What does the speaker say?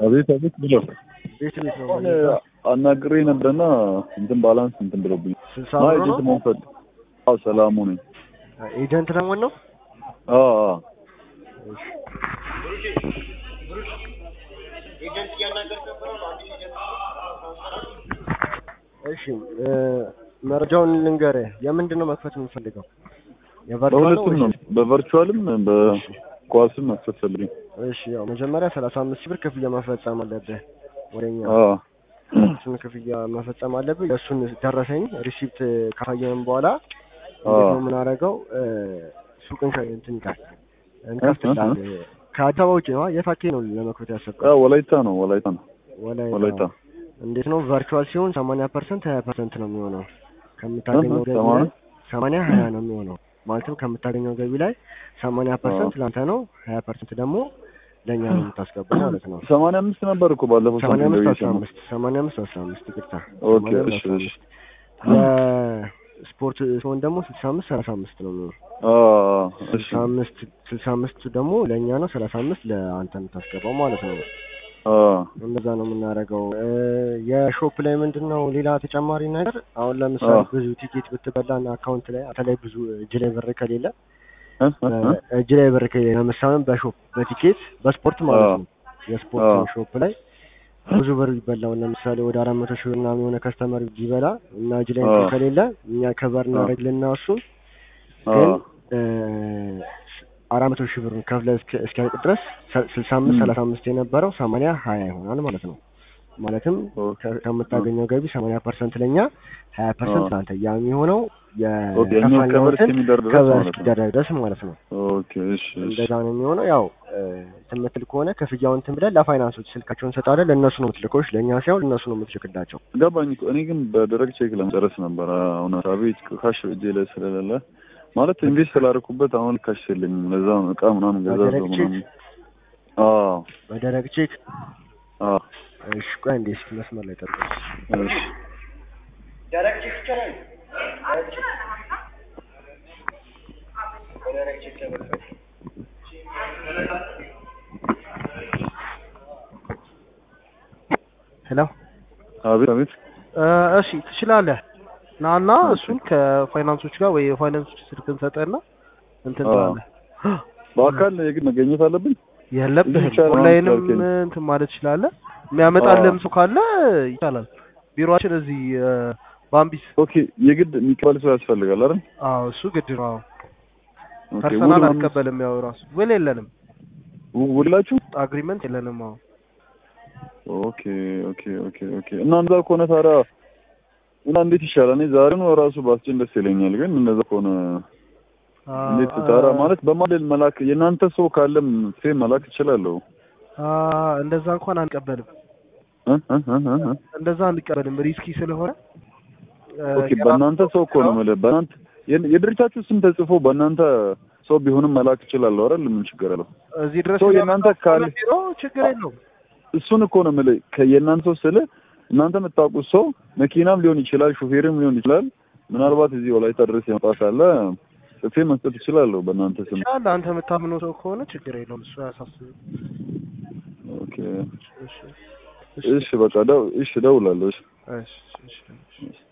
አቤት አቤት ብለው ቤት ቤት ነው አሁን አናግሬ ነበርና እንትን ባላንስ እንትን ብለውብኝ ስልሳ ማ ብር ኤጀንት ነው መሆን ፈል አዎ ሰላሙ ነኝ ኤጀንት ደግሞ ነው አዎ አዎ እሺ እ መረጃውን ልንገርህ የምንድን ነው መክፈት የምንፈልገው የቨርቹዋል ነው በሁለቱም ነው ወይስ በቨርቹዋልም በኳስም መክፈት ፈልግኝ እሺ ያው መጀመሪያ ሰላሳ አምስት ሺህ ብር ክፍያ መፈጸም አለብህ ወደኛ አዎ እሱን ክፍያ መፈጸም አለብህ የእሱን ደረሰኝ ሪሲፕት ካሳየንም በኋላ አዎ። እንዴት ነው የምናደርገው እ ሱቅን ከ- እንትን ይላል እንከፍትልሃለን ከአዲስ አበባ ውጭ ነው የት አካባቢ ነው ለመክፈት ያሰብከው አዎ ወላይታ ነው ወላይታ ነው ወላይታ ወላይታ እንዴት ነው ቨርቹዋል ሲሆን ሰማንያ ፐርሰንት ሀያ ፐርሰንት ነው የሚሆነው ከምታገኘው እህ፣ ገቢ ሰማንያ? ላይ ሰማንያ ሀያ ነው የሚሆነው ማለትም ከምታገኘው ገቢ ላይ ሰማንያ ፐርሰንት ለአንተ ነው ሀያ ፐርሰንት ደግሞ ለእኛ ነው የምታስገባው ማለት ነው ሰማንያ አምስት ነበር እኮ ባለፈው ሰማንያ ሳምንት አምስት ደውዬ አስራ ሰማሁ። አምስት ሰማንያ አምስት አስራ አምስት ይቅርታ ኦኬ ሰማንያ አምስት እሺ አስራ እሺ አምስት ለስፖርት ሲሆን ደግሞ ስልሳ አምስት ሰላሳ አምስት ነው የሚሆነው አዎ እሺ ስልሳ አምስት ስልሳ አምስት ደግሞ ለእኛ ነው ሰላሳ አምስት ለአንተ የምታስገባው ማለት ነው አዎ እንደዛ ነው የምናደርገው እ የሾፕ ላይ ምንድን ነው ሌላ ተጨማሪ ነገር አሁን ለምሳሌ አዎ። ብዙ ቲኬት ብትበላና አካውንት ላይ አንተ ላይ ብዙ እጅ ላይ ብር ከሌለ እ እ እ እጅ ላይ ብር ከሌለ ለምሳሌ በሾፕ በቲኬት በስፖርት ማለት አዎ። ነው የስፖርት አዎ። ሾፕ ላይ ብዙ ብር ይበላው ለምሳሌ ወደ አራት መቶ ሺህ ብር ምናምን የሆነ ከስተመር ቢበላ እና እጅ ላይ እንትን አዎ። ከሌለ እኛ ከበር አዎ። እናደርግልና እሱን አዎ ግን እ አራት መቶ ሺህ ብር ከፍለህ እስኪ- እስኪያልቅ ድረስ ሰ- ስልሳ አምስት ም። ሰላሳ አምስት የነበረው ሰማንያ ሀያ ይሆናል ማለት ነው። ማለትም ኦኬ ከ- ከምታገኘው ገቢ ሰማንያ ፐርሰንት ለእኛ ሀያ ፐርሰንት አዎ። ለአንተ ያ የሚሆነው ኦኬ እኛው ከበር የከፈልነውን እስከሚደርስ ድረስ ከበር ማለት ነው። እስኪደረግ ድረስ ማለት ነው። ኦኬ እሺ እሺ እንደዛ ነው የሚሆነው። ያው እ እንትን የምትል ከሆነ ክፍያውን እንትን ብለህ ለፋይናንሶች ስልካቸውን እንሰጣለን። ለእነሱ ነው የምትልኮች፣ ለእኛ ሳይሆን ለእነሱ ነው የምትልክላቸው። ገባኝ እኮ እኔ ግን በደረቅ ቼክ ለመጨረስ ነበር። አሁን አቤት ካሽ እጄ ላይ ስለሌለ ማለት ኢንቨስት ስላደረኩበት አሁን ካሽ የለኝም። ለዛ ነው እቃ ምናምን ገዛ በደረቅ ሰው ቼክ? ምናምን። አዎ በደረቅ ቼክ አዎ እሺ፣ ቆይ እንዴ እስኪ መስመር ላይ ጠብቅ። እሺ ሄሎ አቤት አቤት እሺ ትችላለህ። ናና እሱን ከፋይናንሶች ጋር ወይ የፋይናንሶች ስልክ እንሰጠህና እንትን አዎ። ትላለህ። በአካል የግድ መገኘት አለብኝ። የለብህም ይቻላል ኦንላይንም ካልከኝ። እንትን ማለት ትችላለህ። የሚያመጣልህም ሰው ካለ ይቻላል። ቢሮአችን እዚህ እ፣ ባምቢስ። ኦኬ የግድ የሚቀበል ሰው ያስፈልጋል አይደል? አዎ እሱ ግድ ነው። አዎ ኦኬ ፐርሰናል ውል ምናምን- አንቀበልም። ያው ራሱ ውል የለንም፣ ው- ውላችሁ አግሪመንት የለንም። አዎ ኦኬ ኦኬ ኦኬ ኦኬ እና እንደዛ ከሆነ ታዲያ እና እንዴት ይሻላል? እኔ ዛሬ ነው ራሱ ባስጭን ደስ ይለኛል። ግን እንደዛ ከሆነ አ፣ እንዴት ታዲያ ማለት በማደል መላክ የእናንተ ሰው ካለም ፌም መላክ እችላለሁ። አ፣ እንደዛ እንኳን አንቀበልም። እ እ እ እ እ እንደዛ አንቀበልም፣ ሪስኪ ስለሆነ እ፣ ኦኬ በእናንተ ሰው እኮ ነው የምልህ። በእናንተ የ- የድርጅታችሁ ስም ተጽፎ በእናንተ ሰው ቢሆንም መላክ እችላለሁ አይደል? ምን ችግር አለው? እዚህ ድረስ ሰው የእናንተ ካለ ቢሮ ችግር የለውም። እሱን እኮ ነው የምልህ። ከየእናንተ ሰው ስልህ እናንተ የምታውቁት ሰው መኪናም ሊሆን ይችላል፣ ሹፌርም ሊሆን ይችላል። ምናልባት እዚህ ወላይታ ድረስ የመጣ ካለ ጽፌ መስጠት እችላለሁ በእናንተ ስም። ይችላል። አንተ የምታምነው ሰው ከሆነ ችግር የለውም። እሱ አያሳስብም። ኦኬ እሺ እሺ፣ በቃ ደው እሺ፣ እደውላለሁ። እሺ እሺ እሺ እሺ